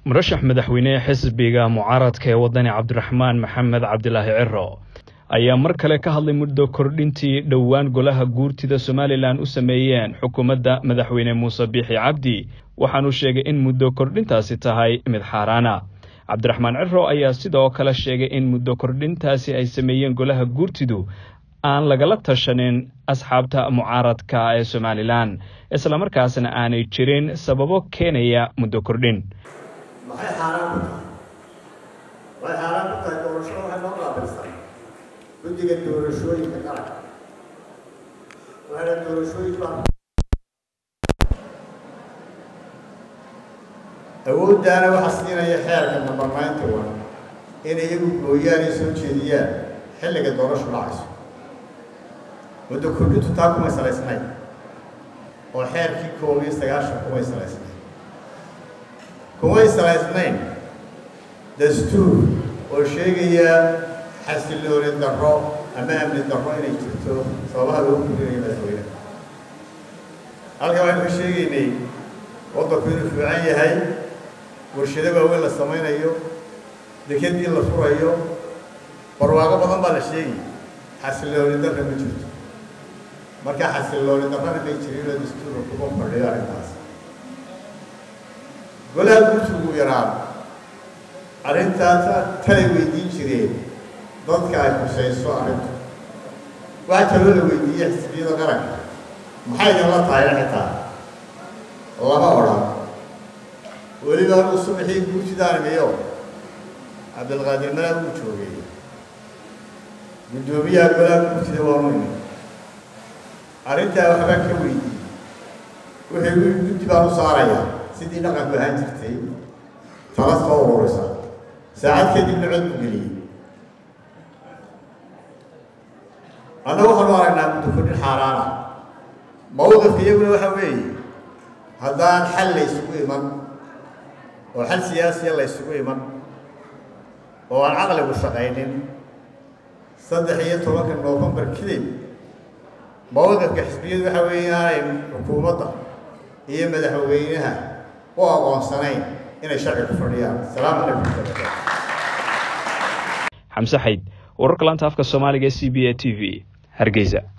murashax madaxweyne xisbiga mucaaradka ee wadani cabdiraxmaan maxamed cabdilaahi ciro ayaa mar kale ka hadlay muddo kordhintii dhowaan golaha guurtida somalilan u sameeyeen xukuumadda madaxweyne muuse biixi cabdi waxaanuu sheegay in muddo kordhintaasi tahay mid xaaraana cabdiraxmaan ciro ayaa sidoo kale sheegay in muddo kordhintaasi ay sameeyeen golaha guurtidu aan lagala tashanin asxaabta mucaaradka ee somalilan islamarkaasna aanay jirin sababo keenaya muddo kordhin maxay xaaraan ku tahay waxay xaaraan ku tahay doorashada waxay noo qaabilsan guddiga doorashooyinka qaranka waxayna doorashooyin baa awooddaana waxaa siinaya xeerka nabamaynta wan in iyagu gooyaanay soo jeediyaan xilliga doorashu dhacayso muddo kordhintu taa kumay salaysnayn oo xeerkii koob iyo sagaashan kumay salaysnayn kumay salaysnayn dastuur oo sheegaya xasilooni darro ama amni darro inay jirto sababaha loo kordinayo madaxweyneha halkan waxaynu ka sheegaynay waddanku inuu fiican yahay warshado waaweyn la samaynayo dekadii la furayo barwaaqo badan baa la sheegay xasilooni darra ma jirto marka xasilooni darrana may jirinoo dastuurka kuma fadhiyo arrintaas golaha guurtugu yaraan arrintaasa talay weydiin jireen dadka ay khusayso arrintu waxaa kaloo la weydiiyey xisbiyada qaranka maxay idinla tahay xitaa lama odhan weliba anuu subaxii guurtidaanimiyo cabdilqaadir malaab uu joogay guddoomiyaha golaha guurtida waanu imi arrintaa waxbaan ka weydiiyey wuxuu guddi baan u saarayaa sidii dhaqanku ahaan jirtay tala soo ururisa saacad kadibna cod bu geliyey annaga waxaanu aragnaa muddo kordhin xaaraana mawqifka iyaguna waxa weeye haddaan xal la ysugu iman oo xal siyaasiya la ysugu iman oo aan caqligu shaqaynin saddex iyo tobanka noofembar kadib mawqifka xisbiyadu waxa weeye inaanay xukuumadda iyo madaxweynaha u aqoonsanayn inay sharci ku fadhiyaan asalaamu calaykum xamse xayd wararka laanta afka soomaaliga e c b a t v hargeysa